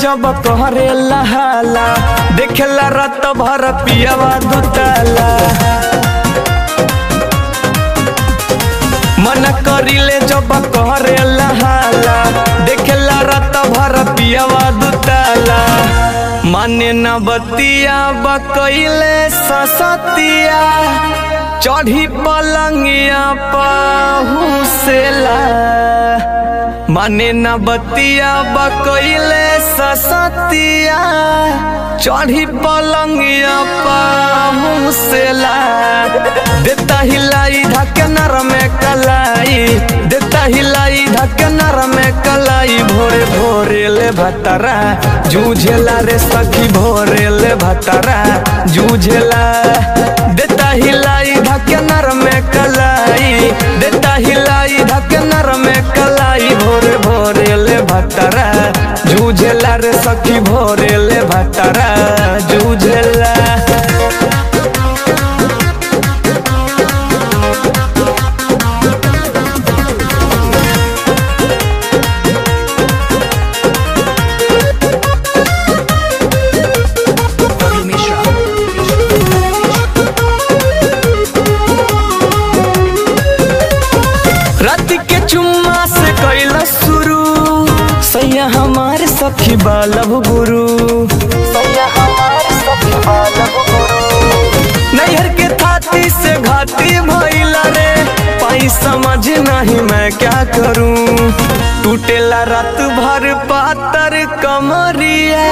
जब कहरे लहाला देखेला रात भर पियावा दुताला मन करिले जब कहरे लहाला देखेला रात भर पियावा दुताला माने न बतिया बकैले ससतिया चढ़ी पलंगिया पहुसेला माने न बतिया बकैले ससतिया चढ़ी पलंगिया पहुसेला देता हिलाई धके नर में कलाई देता हिलाई धके नर में कलाई भोरे भोरे ले भतरा जूझेला रे सखी भोरे ले भतरा जूझेला देता हिलाई धके नर में कलाई देता हिलाई धके नर में कलाई भोरे भोरे ले भतरा जूझेला रे सखी भोरे ले भतरा जूझेला रात के चुम्मा से कैला शुरू सैया हमारे सखी बालव गुरु नैहर के थाती से घाती भइला रे पाई समझ नहीं मैं क्या करूं टूटेला रात भर पातर कमरिया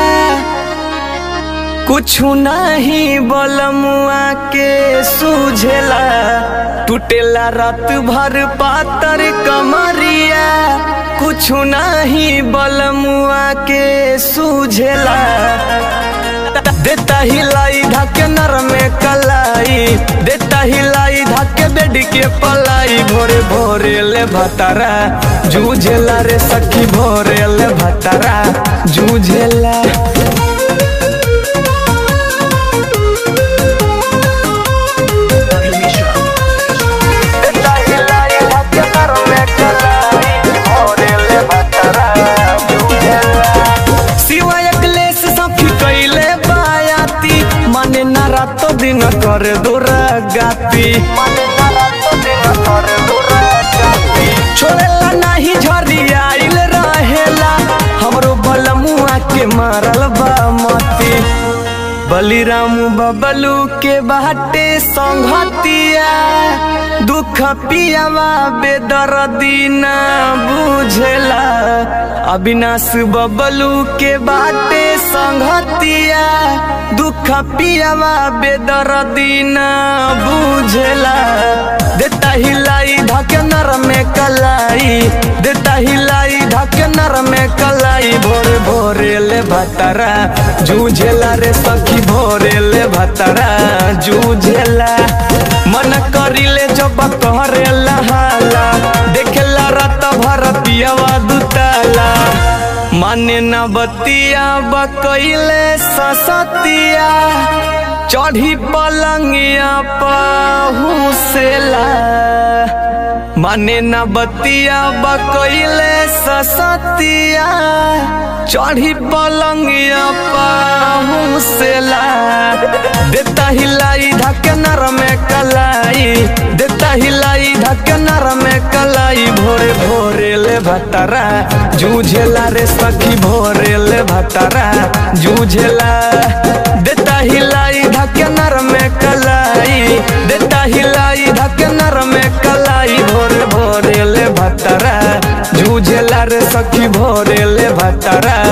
कुछ नहीं बलमुआ के सूझेला टूटेला रात भर पातर कमरिया कुछ नहीं बलमुआ के सूझेला देता हिलाई धके नर में कलाई देता हिलाई धके बेड के पलाई भोरे भोरे ले भतारा जूझेला रे सखी भोरे ले भतारा जूझेला सिवाय क्लेश सखी कैले बायाती माने ना रातो दिन कर दुर्गाती छोड़ेला नाही झरिया आइल रहेला हमरो बलमुआ के मारल बा मती बलिराम बबलू के बाटे संघतिया दुख पियावा बेदर्दी ना बुझेला अविनाश बबलू के बाटे संघतिया दुख पियावा बेदर्दी ना बुझेला देता हिलाई धके नर में कलाई देता हिलाई धके नर में कलाई भोरे भोरे ले भतरा जूझेला रे सखी भोरे ले भतरा जूझेला मन करिले जब कहरे लहाला देखेला रात भर पियावा दुताला माने न बतिया बकैले ससतिया चढ़ी पलंगिया पहुसेला माने न बतिया बकैले ससतिया चढ़ी पलंगिया पहुसेला देता हिलाई धके नर में कलाई देता हिलाई धके नर में कलाई भोरे भोरे ले भतरा जूझेला रे सखी भोरे ले भतरा जूझेला देता हिलाई धके नर में कलाई देता हिलाई धके नर में कलाई भोरे भोरे ले भतरा जूझेला रे सखी भोरे ले भतरा